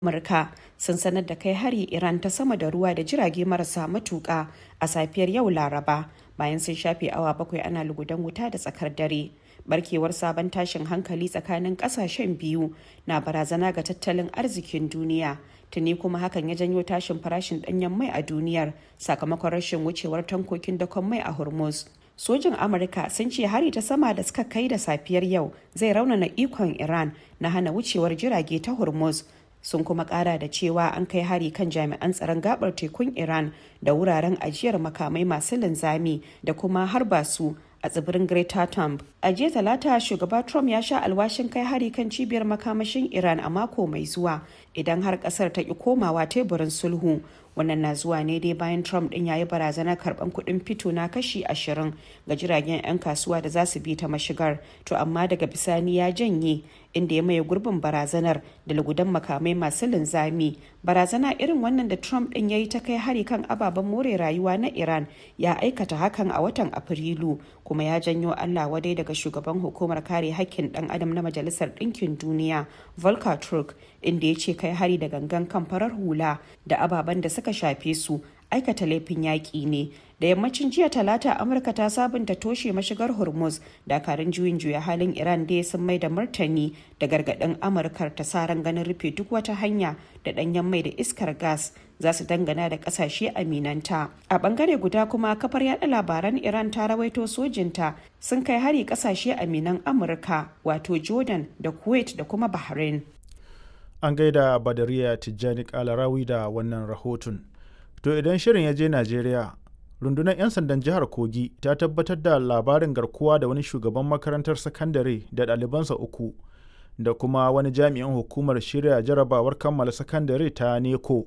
Amurka sun sanar da kai hari Iran ta sama da ruwa da jirage marasa matuƙa a safiyar yau Laraba bayan sun shafe awa bakwai ana lugudan wuta da tsakar dare. Barkewar sabon tashin hankali tsakanin ƙasashen biyu na barazana ga tattalin arzikin duniya. Tuni kuma hakan ya janyo tashin farashin ɗanyen mai a duniyar sakamakon rashin wucewar tankokin dakon mai a Hormuz. sojin amurka sun ce hari ta sama da suka kai da safiyar yau zai raunana ikon iran na hana wucewar jirage ta hormuz sun kuma kara da cewa an kai hari kan jami'an tsaron gabar tekun iran da wuraren ajiyar makamai masu linzami da kuma harba su a tsibirin Greater Thumb. A jiya talata shugaba Trump ya sha alwashin kai hari kan cibiyar makamashin Iran a mako mai zuwa idan har kasar ta ki komawa teburin sulhu. Wannan na zuwa ne dai bayan Trump din ya yi barazanar karban kuɗin fito na kashi ashirin ga jiragen 'yan kasuwa da za su bi ta mashigar. To amma daga bisani ya janye inda ya maye gurbin barazanar da lugudan makamai masu linzami. Barazana irin wannan da Trump din ya yi ta kai hari kan ababen more rayuwa na Iran ya aikata hakan a watan Afrilu kuma ya janyo Allah wadai daga shugaban hukumar kare hakkin dan adam na Majalisar Ɗinkin Duniya Volker Turk inda ya ce kai hari da gangan kan farar hula da ababen da suka shafe su aikata laifin yaƙi ne da yammacin jiya talata amurka ta sabunta toshe mashigar hormuz dakarun juyin juya halin iran dai sun mai da martani da gargaɗin amurkar ta saran ganin rufe duk wata hanya da ɗanyen mai da iskar gas za su dangana da ƙasashe aminanta a ɓangare guda kuma kafar yada labaran iran ta rawaito sojinta sun kai hari ƙasashe aminan amurka wato jordan da kuwait da kuma bahrain an gaida badariya tijjani kalarawi da wannan rahoton to idan shirin ya je najeriya rundunar 'yan sandan jihar kogi ta tabbatar da labarin garkuwa da wani shugaban makarantar sakandare da ɗalibansa uku da kuma wani jami'in hukumar shirya jarabawar kammala sakandare ta neko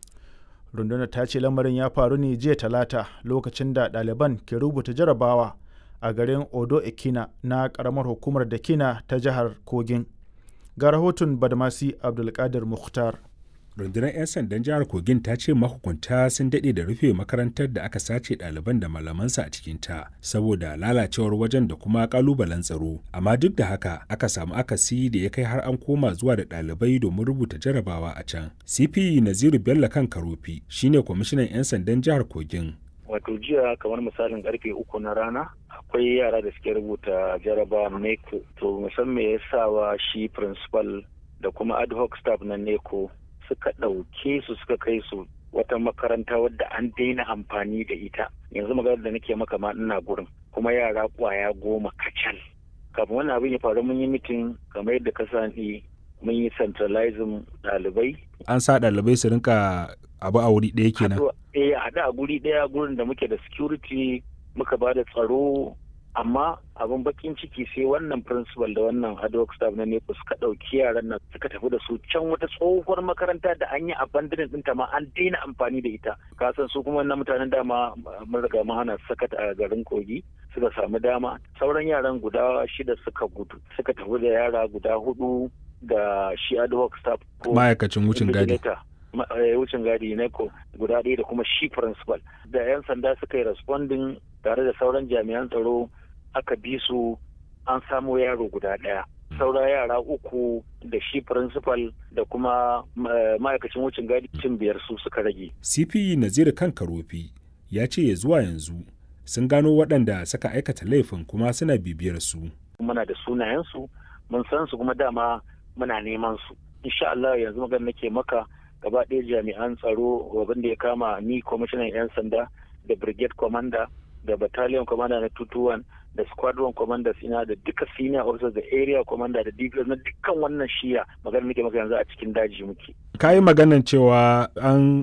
rundunar ta ce lamarin ya faru ne jiya talata lokacin da ɗaliban ke rubuta jarabawa a garin odo ekina na ƙaramar hukumar dakina ta jihar kogin ga rahoton badmasi abdulkadir mukhtar rundunar 'yan sandan jihar kogin ta ce mahukunta sun daɗe da rufe makarantar da aka sace ɗaliban da malamansa a cikinta saboda lalacewar wajen da kuma ƙalubalen tsaro amma duk da haka aka samu akasi da ya kai har an koma zuwa da ɗalibai domin rubuta jarabawa a can cp naziru bello kan karofi shine kwamishinan 'yan sandan jihar kogin wato jiya kamar misalin karfe uku na rana akwai yara da suke rubuta jaraba neko to musamman ya sawa shi principal da kuma ad hoc staff na neko suka ɗauke su suka kai su wata makaranta wadda an daina amfani da ita yanzu maganar da nake maka ma ina gurin kuma yara kwaya goma kacal kafin wannan abin ya faru mun yi mitin kamar yadda ka sani mun yi centralizing ɗalibai an sa ɗalibai su rinka abu a wuri ɗaya kenan eh a haɗu a guri ɗaya gurin da muke da security muka ba da tsaro amma abin bakin ciki sai wannan principal da wannan adhoc staff na nepo suka ɗauki yaran nan suka tafi da su can wata tsohuwar makaranta da an yi abandonin ɗinta ma an daina amfani da ita kasan su kuma wannan mutanen dama mun riga mun hana sakat a garin kogi suka samu dama sauran yaran guda shida suka gudu suka tafi da yara guda hudu da shi adhoc staff ko ma'aikacin wucin gadi wucin gadi ne ko guda ɗaya da kuma shi principal da 'yan sanda suka yi responding tare da sauran jami'an tsaro aka bi su an samo yaro guda ɗaya saura yara uku da shi principal da kuma ma'aikacin wucin gadi cin biyar su suka rage cp nazir kan karofi ya ce ya zuwa yanzu sun gano waɗanda suka aikata laifin kuma suna bibiyar su muna da sunayensu mun san su kuma dama muna neman su insha Allah yanzu magana nake maka gaba ɗaya jami'an tsaro abin da ya kama ni kwamishinan 'yan sanda da brigade commander da battalion commander na 221 da squadron commanders ina da duka senior officers da area commander da dps na dukkan wannan shiya magana nake maka yanzu a cikin daji muke ka yi maganan cewa an